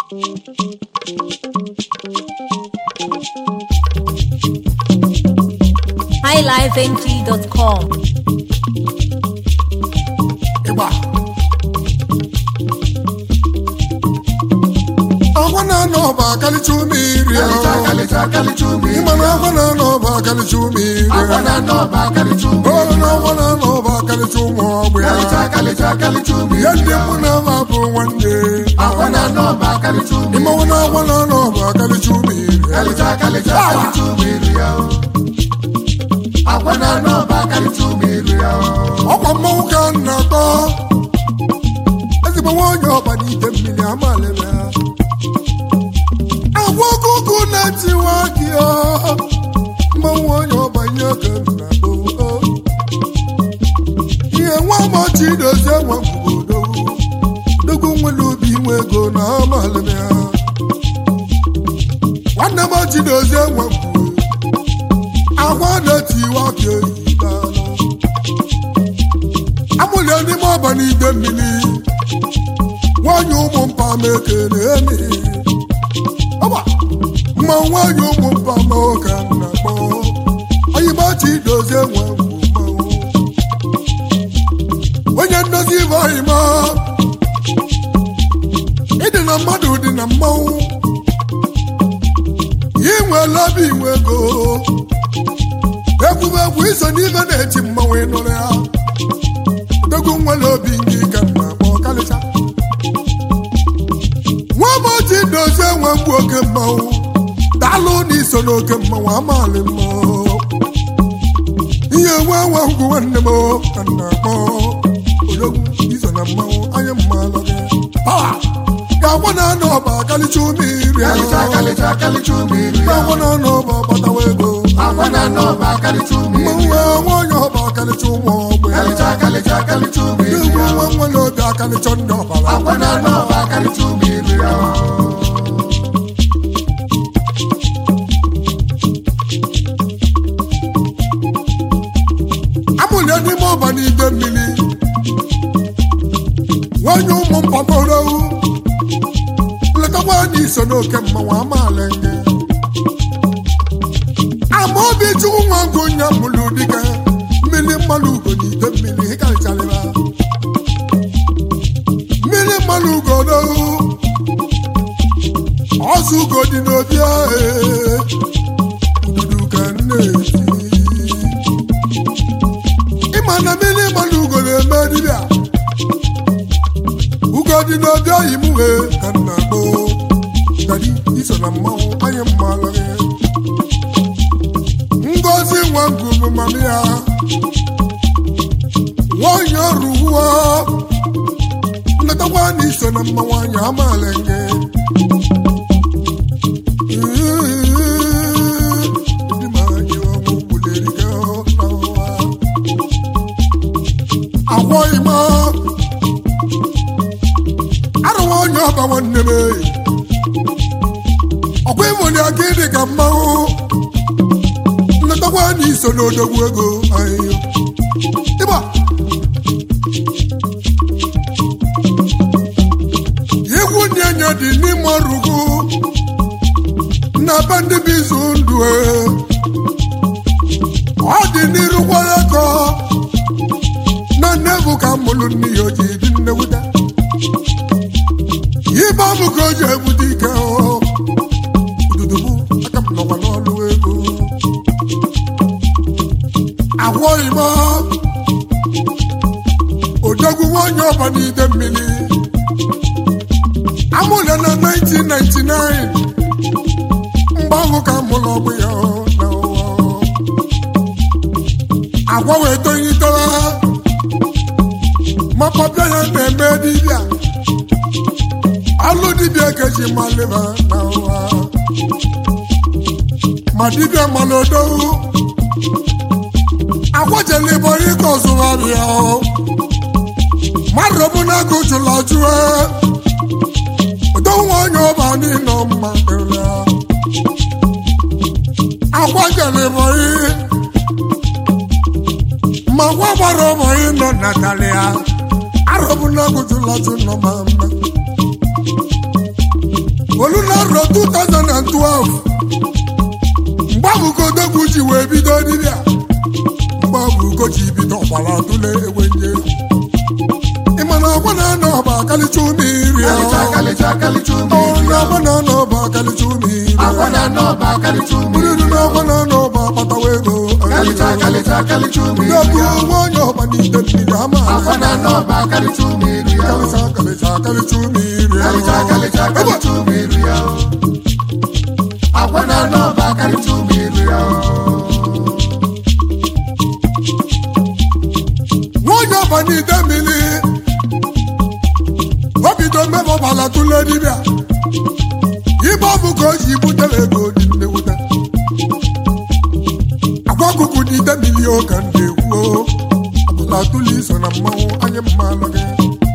highlifeng.com. ịgba agwa na-anọ ọba akalicha ume iri ịmana agwa na-anọ ọba akalicha ume iri olu na agwa na-anọ ọba akalicha ụmụ ọgbụ ya ya ndị mụ na ama bụ nwanne ịmanwụ na agwa na-anọ ọba akalicha ume iri ọkwa mmanwụ ka m na-atọ ezigbo nwaanyị ọba n'ite mmiri amalịla agwa ọkụkụ na-etiwa gị ọ mmanwụ onye ọba ihe ka m na-atọ ihe nwa machi dozie nwa obodo dogo nwere obi inwe ego na amalịla nwanne machi dozie nwa agwa na-etiwa gị oyibo amụlie n'ime ọba n'ide mmiri nwanyị ụmụ mpa ma ekele emi ọba mma nwanyị ụmụ mpa ma oke nna kpọ oyibachi dozie nwe mmanwụ onye ndozi ibe oyima ịdị na mmadụ dị na mmanwụ inwela obi inwe ego egwumegwu iso n'ibe na-eti mmanwụ ịnụrụ ya dogo nwere obi ndị ka m na-akpọ kalịcha nwa maji dozie nwe mgbu oke mmanwụ daalụ na iso n'oke mmanwụ amaala mmanwụ ihe nwa nwa ngwu nwanne m ka m na-akpọ odogwu iso na mmanwụ anya mmalụ gị ga-agwa na anọ ọba kalịcha ume iri ga-agwa na anọ ọba gbatawa ego mmanwụ nwaanyị ọba kalịcha ụmụ ọgbụ ya egwu nwa nwere obi akalịcha ndị ọbara amụlie n'ime ọba n'ide mmiri nwanyị ụmụ mpaporo letakwa na iso n'oke mmanwụ amaala gị ama obi chukwu nwa ngụ nya mụlụ dike mmiri mmanụ ugo n'ide mmiri ịkarịcharịra mmiri mmanụ ugo n'ohu ọzọ ugo dị n'obi ahụ ududu ka nne eti ịma na mmiri mmanụ ugo na-eme dibịa ugo dị n'obi oyi m wee ka nna gboo dadi iso na mmanwụ anyị mma alụghị ngozi nwa ngụgụ mama ya nwanyị ọrụ uwe nletakwa na iso na mma nwanyị amaala nge ndị ma anyị ọnwụ gbuleri gị n'ụwa agwọghị m arụwa onye ọba nwanne m ọkwa ịmụli aka ịdị ka mmanwụ nletakwa na iso n'odogwu ego ahịhịa ịgba egwu ndị enye dị n'ime ọrụgụ na be ndị bụ izu ndụ e. ọ dị n'iru gwara kọ na nnebu ka mụlụ nne ya oji dị nnewuta ibe ọbụ ka o ji ebute ike ọ dudubu aka m nọkwa n'ọlụ ego agwọghị m odogwu nwanyị ọba n'ide mmiri amụla na 1999 mgbe ahụ ka mụrụ ọgbụ ya na ụwa agwa wee tonyitara ma papa ya na-eme dibịa alụ dibịa keji malịba na ụwa ma dibịa mana odogwu akwajela ibo ike ọzụgharịa mmadụ bụ na agụ jụla jụọ odonwe onye ọba n'ịnọ mma kere akwajela ibo ma gwa gbara ụbọ ịnọ natalia arọbụ na agụ jụla jụ nọ ma mma olunaro 2012 mgbe ahụ kodogwu ji wee bido dibịa mgbe ahụ ugo ji bido ọgbara tụle ewe nje ịma na agwa na anọ ọba akalicha ume iri Kalịcha kalịcha kalịcha ume iri na agwa na anọ ọba akalicha ume iri Agwa na n'ọba kalịcha ume iri mmiri na agwa na anọ ọba akpatawa ego Kalịcha kalịcha kalịcha ume iri ndegwu nwa onye ọba n'ite mmiri ama Agwa na n'ọba kalịcha ume iri kalịcha kalịcha kalịcha ume iri Kalịcha kalịcha kalịcha ume iri Agwa na n'ọba kalịcha ume iri nwanyị ọba n'ide mmiri o bido mmebe ọbala tụle dibịa ibe ọ bụ ka o ji butere ego dị nnewute agwa ọkụkụ n'ide mmiri oge ndị egwuo ọbala tụle iso na mmanwụ anyị mma alụ gị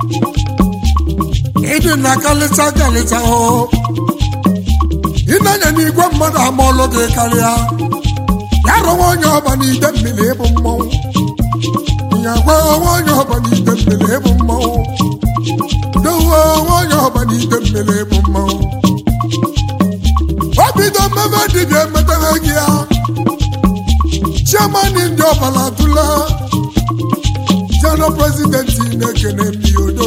ịdị na kalịcha kalịcha o ịnanya n'igwe mmadụ ama ọlụ gị karịa ya rụwa onye ọba n'ide mmiri ịbụ mmanwụ ya gwa nwanyị ọba n'ite mmiri ịbụ mmanwụ dowe nwanyị ọba n'ite mmiri ịbụ mmanwụ o bido mmemme dibịa emetara gị ya chairman ndị ọbala tụla jeno prezidenti na-ekene mmi odo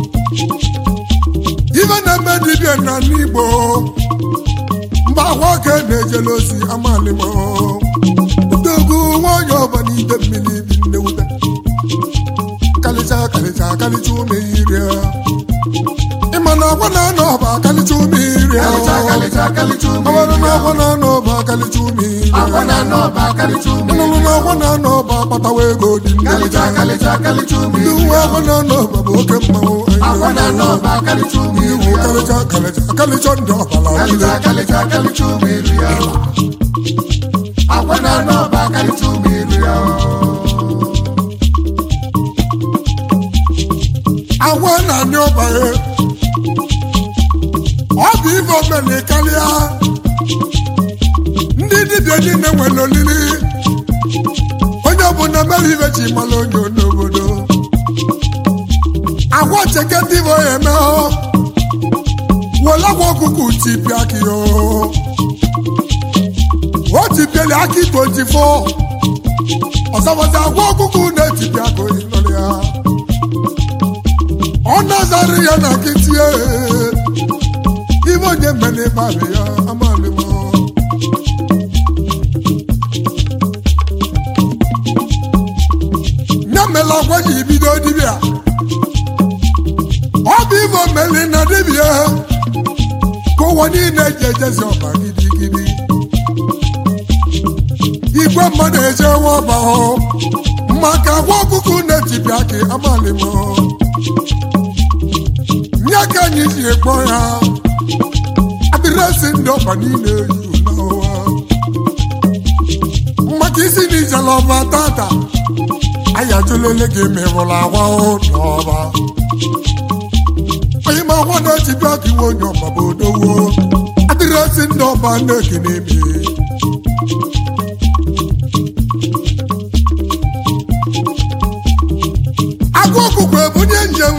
ife na-eme dibịa na n'igbo mgbe ahụ oke na-ejele ozi amalimo dogo nwanyị ọba n'ite mmiri bi nnewute kalịcha kalịcha kalịcha ume iri ịma na agwa na anọ ọba kalịcha ume iri Kalịcha kalịcha kalịcha ume ọbara na iri agwa na anọ ọba kalịcha ume iri Agwa na n'ọba kalịcha ume ịnụrụ na agwa na anọ ọba akpatawa ego dị Kalịcha nnewute kalịcha kalịcha ume ndị iri uwe agwa na anọ ọba bụ oke mmanwụ Agwa na n'ọba kalịcha ume ndị iri uwe kalịcha kalịcha kalịcha ndị ọbala Kalịcha niile kalịcha kalịcha ume iri Agwa na n'ọba kalịcha ume iri agwa na ndị ọba ya ọ bụ ife omeni karịa ndị dibịa niile nwere olili onye ọbụla mere ife ji mara onye n'obodo agwa cheke ndị bụ ya eme ọ were agwa ọkụkụ tipịa akị o o tipieli akị 24 ọzọbọzi agwa ọkụkụ na-etipịa akị oyi nọrọ ya ọ nazarị ya na nkịtị ee. ibe onye mere ịbalị ya amalị m ya mela agwa ji bido dibịa ọ bụ ibe omeli na dibịa ka ụwa niile ji ejezi ọba gidigidi igwe mmadụ ejewe ọba hụ maka agwa ọkụkụ na-etipịa ka amalị m nye ka anyị ji ekpọ ya adịresị ndị ọba niile yi n'ụwa maka isi na ijele ọba tata anyị ajụlele gị merụrụ agwa n'ọba onye ma agwa na-echibịa ka iwe onye ọba bụ odowo adịresị ndị ọba na-ekene eme agụ ọkụkụ ebunye njem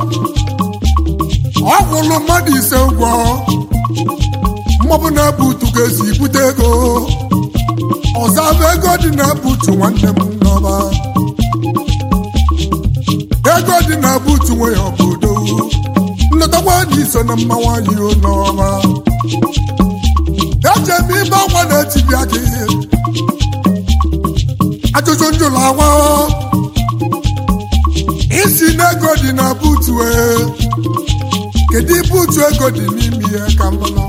ọ kwụrụ mmadụ ise ụgwọ mmọbụ na-ebu utu ga-esi bute ego ọzọ bụ ego dị na butu nwanne m n'ọba ego dị na butu nwe ya obodo nletakwa na iso na mmanwụ anyị n'ọba eche m ibe akwa na-etibịa gị ajụjụ njụlụ agwa isi na ego dị na butu ee kedu ibe utu ego dị n'ime ya ka mmanụ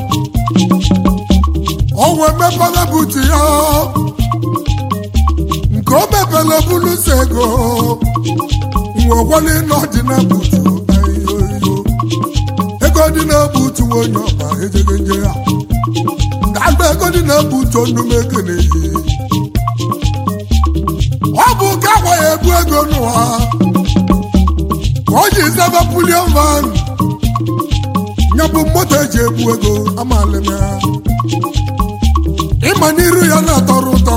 o wee mepere butu ya nke o mepere buluso ego nwe gwale na ọ dị na butu ayoyo ego dị na butu onye ọba ejege nje ya ga-agba ego dị na butu onume ekene yi ọ bụ ka agwa ya ebu ego n'ụwa ka o ji zaba pulion van ya bụ moto eji ebu ego amalị m ya ịma n'iru ya na-atọrọ ụtọ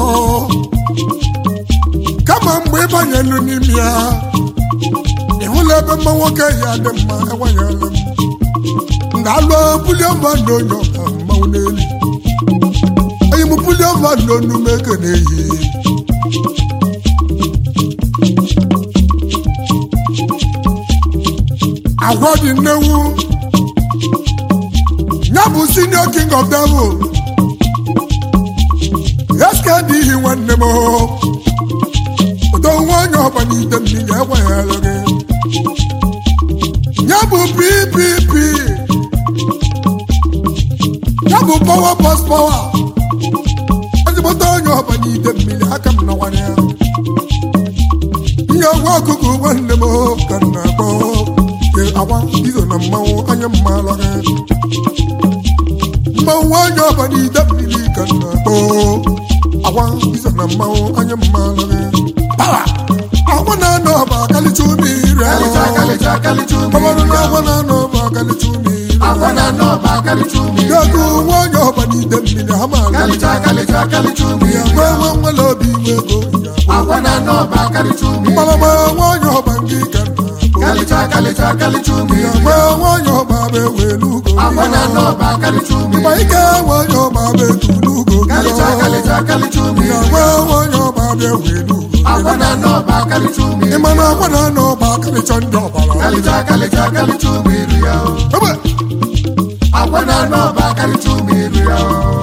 kama mgbe ịbanyelu n'ime ya ịhụla ebe mma nwoke ya dị mma enwenyela m ga-alụ bulie mmadụ onye ọka mmanwụ n'elu enyi m bulie mmadụ onu m eke na-eyi agwa dị nnewu ya bụ senior king of devil eske dị ihi nwanne m udo nwa onye ọba n'ite mmiri egweghara gị ya bụ ppp ya bụ power bus power ezigbote onye ọba n'ite mmiri aka m na nwanne ya ihe ọgwa ọkụkụ nwanne m ka m na-akpọ ke agwa izo na mmanwụ anya mma lọrị mmanwụ anya ọba n'ite mmiri ka m na-akpọ agwa izo na mmanwụ anya mma lọrị agwa na-anọ ọba akalicha ume ire Kalịcha kalịcha kalịcha ọbọdụ na umiri agwa na-anọ ọba akalicha ume ire Agwa na n'ọba kalịcha umiri Gagu nwa onye ọba n'ite mmiri ha maara Kalịcha kalịcha kalịcha umiri agwa nwa nwere obi iwe ego Agwa na n'ọba kalịcha umiri mgbalama nwa onye ọba nke ka na-akpọ Kalịcha kalịcha kalịcha umiri agwa nwa onye ọba bụ ewelu ugo Agwa na n'ọba kalịcha umiri Ịgba ike nwa onye ọba bụ etulu ugo Kalịcha kalịcha kalịcha umiri agwa nwa onye ọba bụ ewelu ugo Agwa na n'ọba kalịcha umiri ịma na agwa na-anọ ọba akalicha ndị ọbara Kalịcha kalịcha kalịcha umiri ya Ebe, Agwa na n'ọba kalịcha umiri ya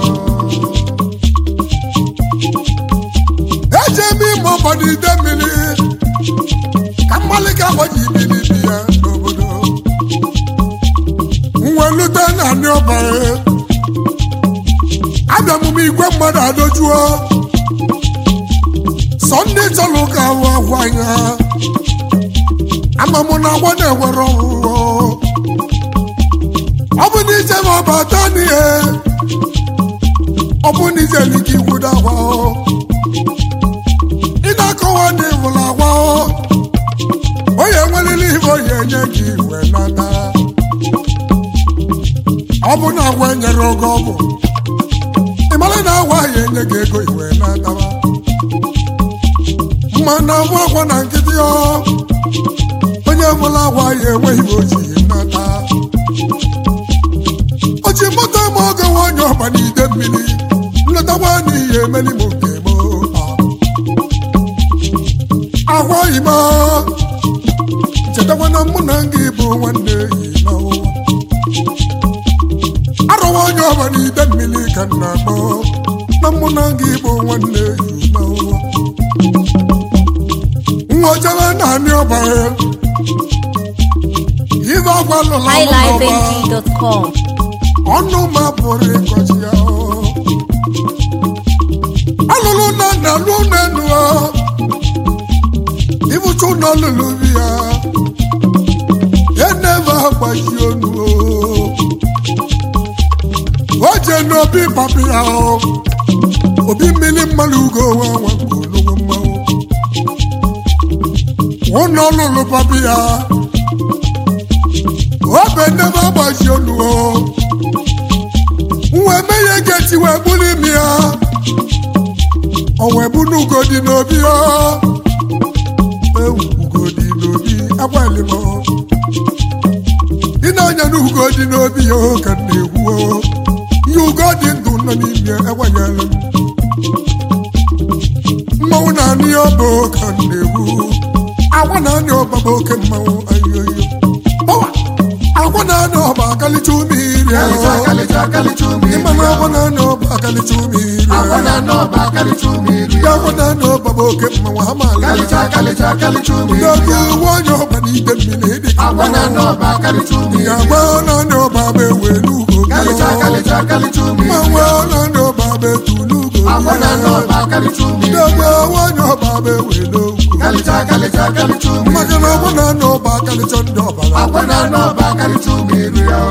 eje eme ime ọba n'ide mmiri ka mgbalị ka agbaji ibili bi ya n'obodo nwelute na ndị ọbara abịa m igwe mmadụ adojuo sọ ndị chọrọ ka ahụ ahụ anya ama m na agwa na-ewere ọhụrụ ọ bụ na ije ma ọ bụ atọ n'ihe ọ bụ na ije n'ike ikwudo agwa ị na-akọwa na ịhụrụ agwa onye nwerere ihe onye enye gị iwe nata ọ bụ na agwa enyere oge ọ bụ ị mara na agwa ya enye gị ego iwe nataba mma na agwa agwa na nkịtị ọ onye nwere agwa ya enweghị oji nata oji moto ma oge nwa onye ọba n'ide mmiri nletakwa n'ihi emeli m nke m agwa ime chetakwa na mụ na gị bụ nwanne yi n'ụwa arọwa onye ọba n'ide mmiri ka m na-akpọ na mụ na gị bụ nwanne yi n'ụwa nwa jebe naanị ọba ya ibe agwa lụla mụ n'ọba highlifeng.com. ọnụ ma pụrụ ịkọchi ya alụlụ na na alụ n'enu ibuchu na lụlụ bi ya enebe agbaji onu o je n'obi papi ya obi mmiri mmanụ ugo nwa nwa nke olugbo mmanwụ ụnọ lụlụ papi ya obe enebe agbaji onu o nwa emeghe geti wee bụrụ imi ya o wee bụ n'ugo dị n'obi ya ewu ugo dị n'obi agbalị m ị na-anya n'ugo dị n'obi ya ka m na-ekwu o. ihe ugo dị ndụ nọ n'ime enwenyela m mmanwụ na-anị ya ọba ka m na-ekwu agwa na-anị ọba bụ oke mmanwụ ayoyo Ọwa! agwa na-anị ọba akalicha ume iri Kalịcha ahụ kalịcha kalịcha umiri ịma na agwa na-anị ọba akalicha ume iri Agwa ahụ na n'ọba kalịcha umiri ya agwa na-anị ọba bụ oke mmanwụ ha maala Kalịcha kalịcha kalịcha umiri Gago nwa onye ọba n'ide mmiri dị ka Agwa na n'ọba kalịcha umiri ya agwa na-anị ọba bụ ewe n'ugo Kalịcha kalịcha kalịcha umiri Mmanwụ na-anị ọba bụ etu n'ugo Agwa na n'ọba kalịcha umiri Gago nwa onye ọba bụ ewe n'ugwu Kalịcha kalịcha kalịcha umiri maka na agwa na-anị ọba akalicha ndị ọbara Agwa na n'ọba kalịcha umiri ya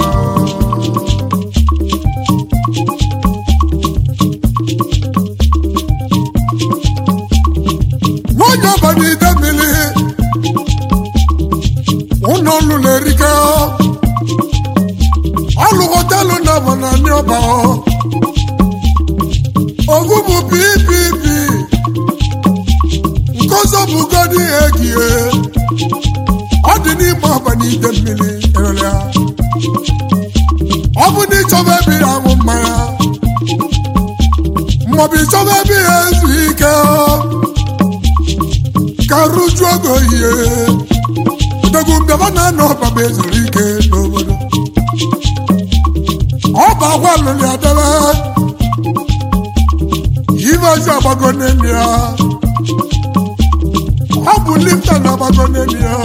nwanyị ọba n'ide mmiri ụlọ ọlụlụ erika ọlụ họtelụ na bụ na ndị ọba ogu bụ ppp nke ọzọ bụ godi egie ọ dị n'ime ọba n'ide mmiri erere ya ịchọba ebe ya aṅụ mmanya maọbụ ịchọba ebe ya ezu ike ka rụjuo oge ohie odogwu mbịaba na-anọ ọbaba ezuru ike n'obodo ọ bụ akwa lụrụ ya debe ibeozi agbago n'elu ya ọ bụ lifta na-agbago n'elu ya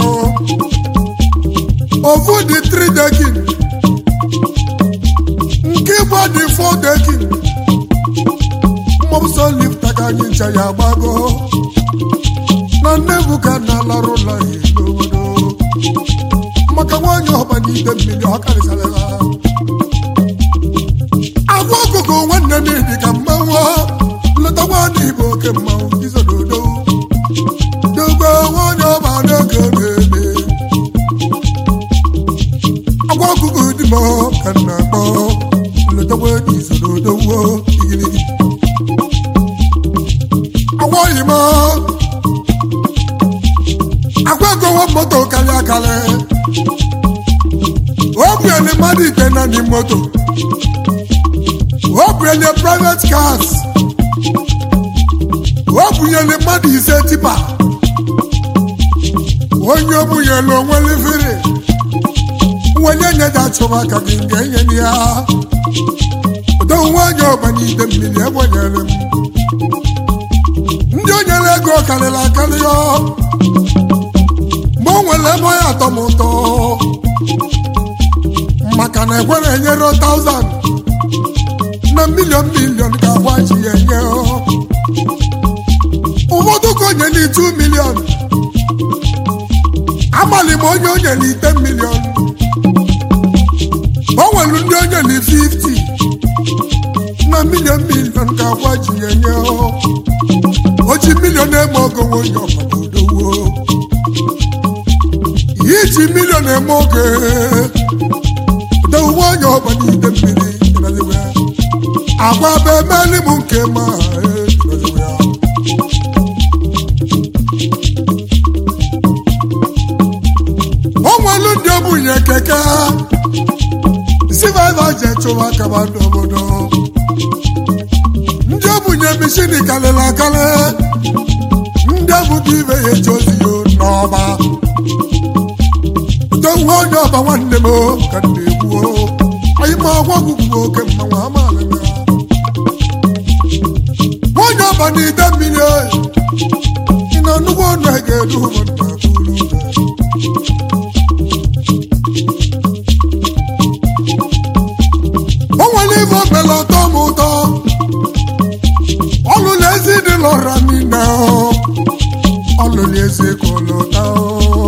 ofu dị tri dekin nke igbo dị fọ dekin mmọbụsọ lifta ka anyị ncha ya agbago na nnebu ka na-alarụ ụlọ ya n'obodo maka nwaanyị ọba n'ide mmiri ọ karịsara ha agwa ọkụkọ nwanne m dị ka mmanwụ leta nwaanyị igbo oke mmanwụ izododo dogo nwaanyị ọba na-ege na-eme agwa ọkụkọ dị m ka m na-akpọ leta nwaanyị izododo wo igirigi agwaghị m agwa egowo moto karịa akarị o bunyere mmadụ ite na ndị moto o bunyere private cars o bunyere mmadụ ise tipa onye o bunyere onwe lifiri onye nyeja achụba aka gị nke enye ya udo nwaanyị ọbanyide mmiri egbenyere m ndị o nyere ego karịrị akarị ya mgbe o nwere ebe onye atọ m ụtọ maka na ekwere enyere 1000 na milion milion ka agwa ji ya enye ụfọdụ ka onye na 2 milion amalị m onye onye na 10 milion o nwere ndị onye na 50 na milion milion ka agwa ji ya enye oji milion eme ogonwe onye ọbọdowo iji milion eme oge dowuwe onye ọgba n'ide mmiri ịnọziwe ya. agwa bụ emeli m nke ma eh, ịnọziwe ya. o nwelu ndị obunye keke sivaiva je chụwa kaba n'obodo ndị obunye mishini karịrị akarị ndị ọbụbụ ibe ya eji ozi ya n'ọba udo nwa onye ọba nwanne m o, ka m na-egbu o. anyị ma agwa ọgwụgwụ oke mmanwụ amaala ya onye ọba na ide mmiri o, ị na nnukwu ọnụ a ga-edu ụmụnna bụrụ ụzọ. o nwere ife omela ọtọ m ụtọ ọlụ na ezi dị lọra niile o. ọlụ na ezi ka ụlọta o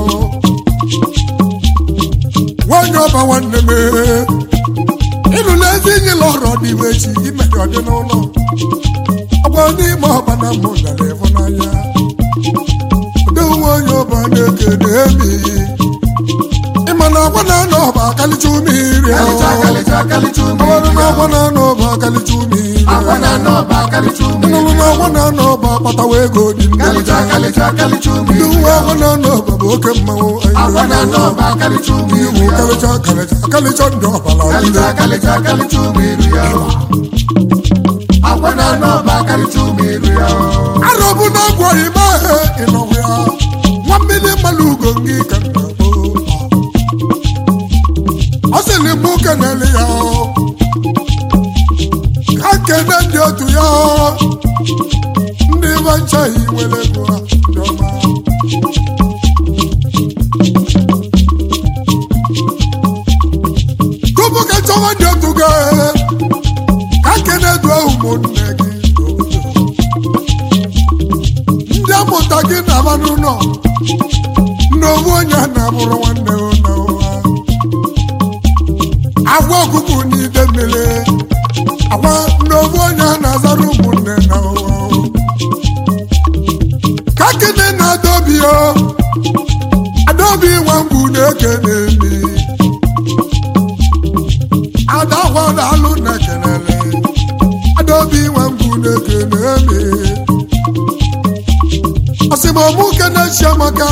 nwanyị ọba nwanne m ịlụla ezi enyi lọrọ n'ime chi imere ọdị n'ụlọ ọgba n'ime ọba na mụ dara ịfụnanya ụdị nwanyị ọba na-ekene emi ịma na agwa na-anọ ọba akalicha ume iri Kalịcha kalịcha kalịcha ume ọrụ na iri agwa na-anọ ọba akalicha ume iri Agwa na-anọ ọba kalịcha ume ịnụrụ na iri agwa na-anọ ọba akpatawa ego dị Kalịcha kalịcha kalịcha ume ndị iri nwa agwa na-anọ ọba bụ oke mmanwụ Agwa na-anọ ọba kalịcha ume iri iwu kalịcha kalịcha akalicha ndị ọbala Kalịcha ọdịda kalịcha kalịcha ume iri Agwa na-anọ ọba kalịcha ume iri arọbụ na-agwọ ime ahụ ịnọhụ ya nwa mmiri mmalụ ugo gị ka nna bụ ọ sịrị mụ kenele ya ka kene ndị otu ya ndị banchaghị nwere ego ha ndị ọma tupu ka chọwa ndị otu gị ka kene duo ụmụnne gị ndị amụta gị na-aba n'ụlọ n'owu onye na-abụrụ nwanne ụlọ ụwa agwa ọkụkụ n'ide mmiri agwa n'owu onye na-azara ụmụnne na ụwa ka kene na adobi o adobi nwa ngwu na-eke n'emi adakwa na-alụ na kenele adobi nwa ngwu na-eke n'emi ọsịmọmụ kenechi amaka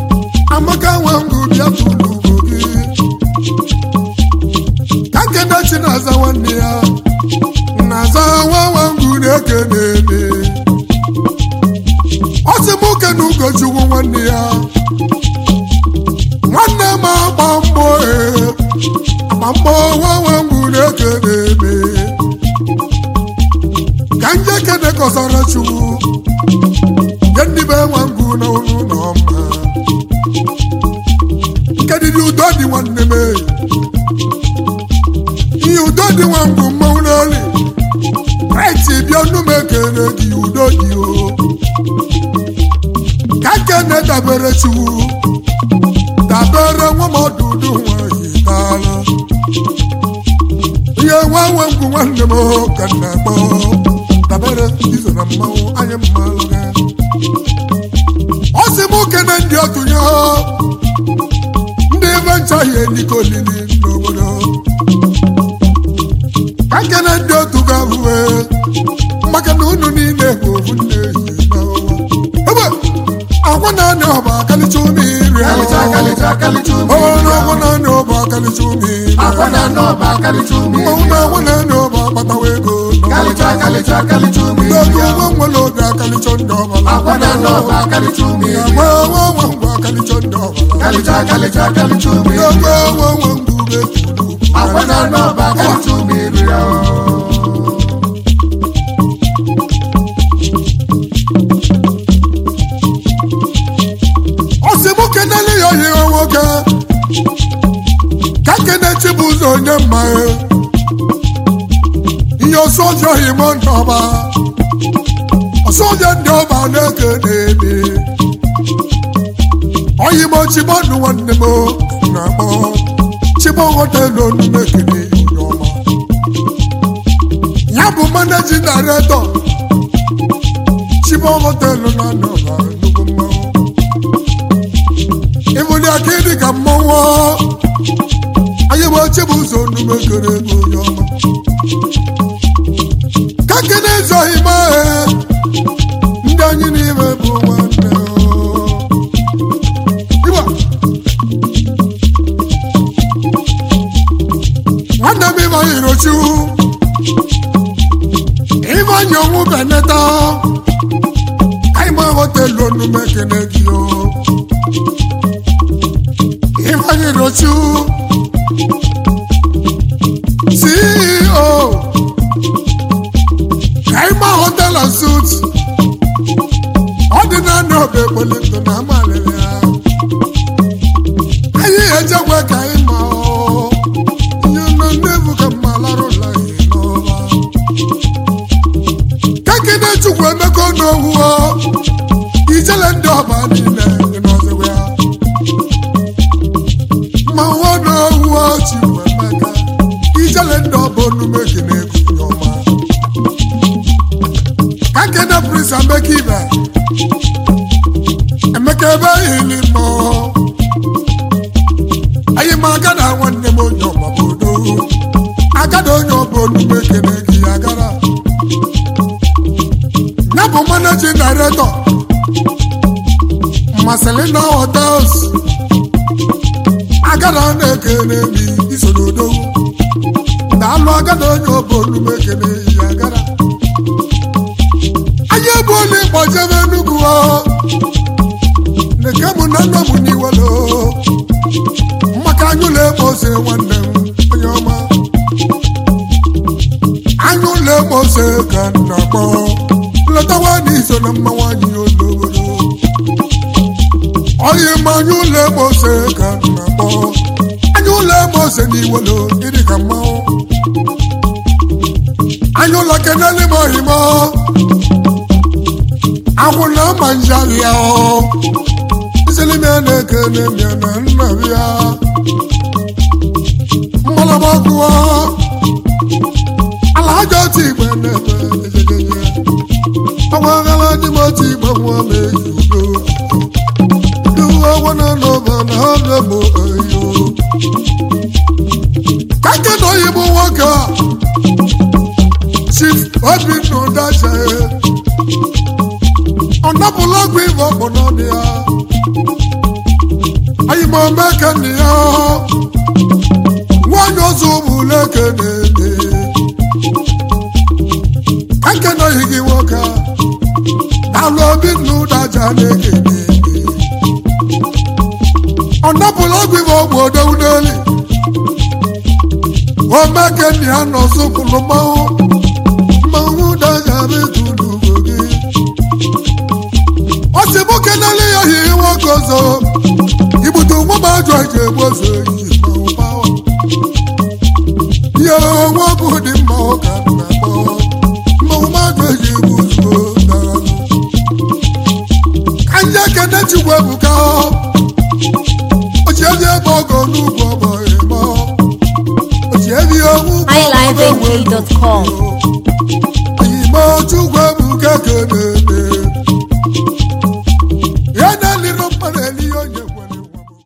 amaka nwe ngụ bịa tụrụ ugbo gị ka kenechi na-aza nwanne ya na-aza nwa nwa ngwu na-eke na-eme ọ sị m oke na ugochukwu nwanne ya nwanne m agba mbọ ee agba mbọ nwa nwa ngwu na-eke na-eme ka nje kene kọsara chukwu nye ndị be nwa ngwu na unu na ọma nke dịdị udo dị nwanne m ee. ihe udo dị nwa ngwu mmanwụ n'oli kraịst bịa ọnụ m ekele gị udo dị o ka kene dabere chukwu dabere nwa m ọdụdụ nwanyị taala ihe nwa nwe ngwu nwanne m ka m na-akpọ dabere izo na mmanwụ anya mmalụ gị ọ sị m kene ndị otunye ndị ebe nchaghị eliko olili n'obodo ka kene ndị otu ga-abụwe maka na unu niile bụ ofu nne ehihie n'ọnwa ebe agwa na-anị ọba akalicha ume iri Kalịcha kalịcha kalịcha ume ọrụ agwa na-anị ọba akalicha ume iri Akwa na n'ọba kalịcha ume mmanwụ na agwa na-anị ọba akpatawa ego Kalịcha kalịcha kalịcha ume n'oge nwa nwere oge akalicha ndị ọbala Akwa na n'ọba kalịcha ume agwa nwa nwa ngwa akalicha ndị ọbala Kalịcha kalịcha kalịcha ume n'oge nwa nwa ngwa ube tulu Akwa na n'ọba kalịcha ume ọ sị mụ kenele ya oyi nwoke ka kene chibu ụzọ onye mma ya. ihe ọsọ ọjọọ ime ndọba ọsọ ọjọọ ndị ọba na-eke na-eme oyi m chibọnụ nwanne m na-akpọ chibọ họtelụ onume kene onye ọma ya bụ managing director chibọ họtelụ na ndọba nnukwu mmanwụ ịbụli aka ịdị ka mmọnwụ anyị bụ oche bụ ụzọ onume kere ego onye ọma ka kene ezoghị m ahụ ndị anyị n'ime bụ nwanne Igbo. nwanne m ịbanye irochu ịbanye onwu beneta anyị ma họtelụ onume kene gị o Ifeanyi Rochu CEO Kaima Hotel and Suites ọ dị na ndị ọba ekpoli ndụ na amalịrị ya anyị ejekwe ka anyị ma ọ ihe nọ nnebu ka mma larụla ihe n'ọba kakene chukwu emeka n'owu ijele ndị ọba niile dị n'ọzọwe ya ma nwa na-ewu ọchị bụ emeka ijele ndị ọba onume kene ekukunye ọma ka kene prince emeka ibe emeka ebe ihili nọ anyị ma agada nwanne m onye ọba bụ odo agada onye ọba onume kene gị agara ya bụ managing director Marcelina Hotels agada na-ekene mi isoro odogwu na-alụ agada onye ọbụ olume ekene yi agara anyị ebe ole gbajebe enugwu o neke mụ na nna m n'iwelo maka anyụla eme ose nwanne m onye ọma anyụla eme ose ka m na-akpọ lọtawa n'iso na mmanwụ anyị n'obodo onye ma anya ụlọ eme ose ka m na-akpọ anya ụlọ eme ose n'iwelo ịdị ka mmanwụ anya ụlọ kenele m ohima agwụ na ama njarị ya iselime na-ekene mịa na nna ya mgbalaba gụọ ala aja otu igbe na-ebe ejejeje agwaghala dị m otu igbe nwa m eji udo Duwa wana nova na hana mo ayo. Kake no yibo waka. Chief Obi no dacha e. Ọ̀nà bùlọ́gbì ìbọn pọ̀nà ni a. Ayìmọ̀ mẹ́kẹ́ ni a. Wọ́n yọ sùnmù lẹ́kẹ̀ ní ala obi nna ụdaja na-ekene ọ napụla ọgwụ ibe ọgwụ odowu n'eli omekeni ya nọ sụkwụlụ mmanwụ mmanwụ ụdaja metụlụ ugbo gị ọ sị mụ kenele ya hi nwoke ọzọ igbute nwa m ajọ eji egbu ozu eyi mmanwụ mmanwụ ihe nwa bụ dị mma ụka na-akpọ mmanwụ mmadụ eji egbu ozugbo dara ka ndị ekene chukwu ebuka ochiezi ebe ọgọ n'ugwu ọgbọ ịmọ ochiezi owu iLiveNG.com. ime chukwu ebuka kenene